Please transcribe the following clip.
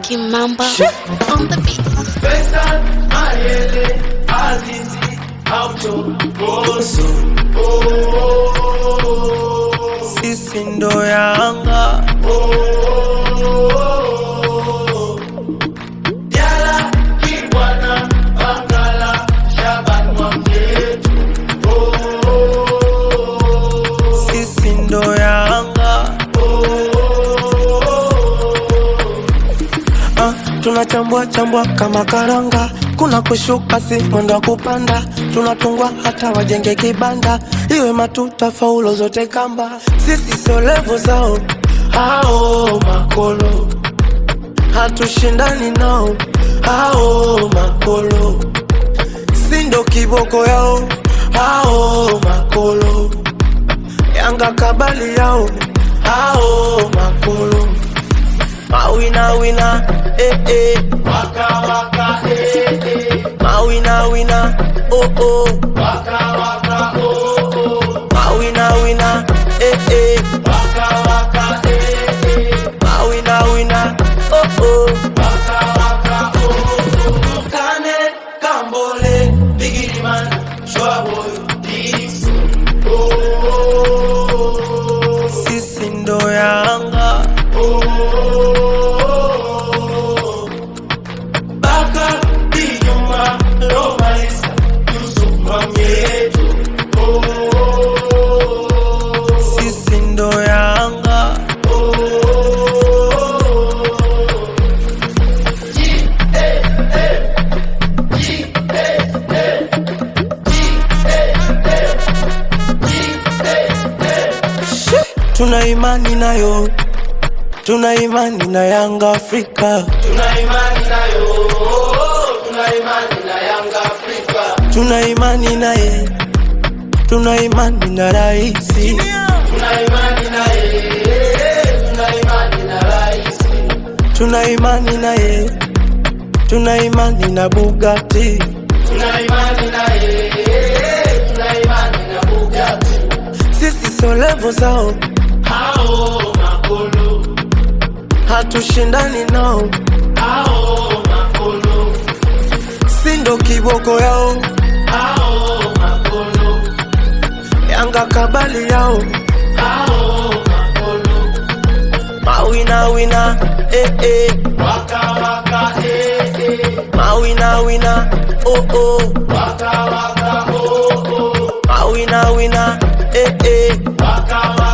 Kimamba on the beat. Pesa, Mayele, Azizi, Aucho, Boso. sisi ndo Yanga, Yala, Kibwana, Bangala, Shaban Mwamyetu. sisi ndo Yanga. Ah, tunachambua chambua kama karanga, kuna kushuka si mwendo wa kupanda, tunatungwa hata wajenge kibanda, iwe matuta faulo zote kamba, sisi sio levo zao hao makolo, hatushindani nao hao makolo, si ndo kiboko yao hao makolo, Yanga kabali yao hao makolo Mawina wina, eh eh. Waka, waka, eh, eh. Mawina wina, oh oh. Waka, waka, oh, oh. Mawina wina, eh eh. Waka, waka, eh, eh. Mawina wina, oh oh. Waka, waka, oh, oh. Kane, Kambole, Biggie Man, Shwaboy, Dixon. Oh, Sisi ndo Yanga, Baka, Dijuma, Lomalisa, Yusuf Mamietu. sisi ndo Yanga. Tuna imani nayo, tuna imani na Yanga Afrika, Tuna imani nayo, tuna imani na Yanga Afrika. tuna imani naye, tuna imani na raisi, Tuna imani naye, tuna imani na rais. tuna imani naye, tuna imani na Bugatti. Tuna imani naye, tuna imani na Bugatti. Sisi sio levo zao, Hao makolo, hatushindani nao, hao makolo, si ndo kiboko yao, hao makolo, Yanga kabali yao, hao makolo. mawina wina, eh eh, Waka waka eh eh, mawina wina, oh oh, waka waka oh oh, mawina wina, eh eh, waka waka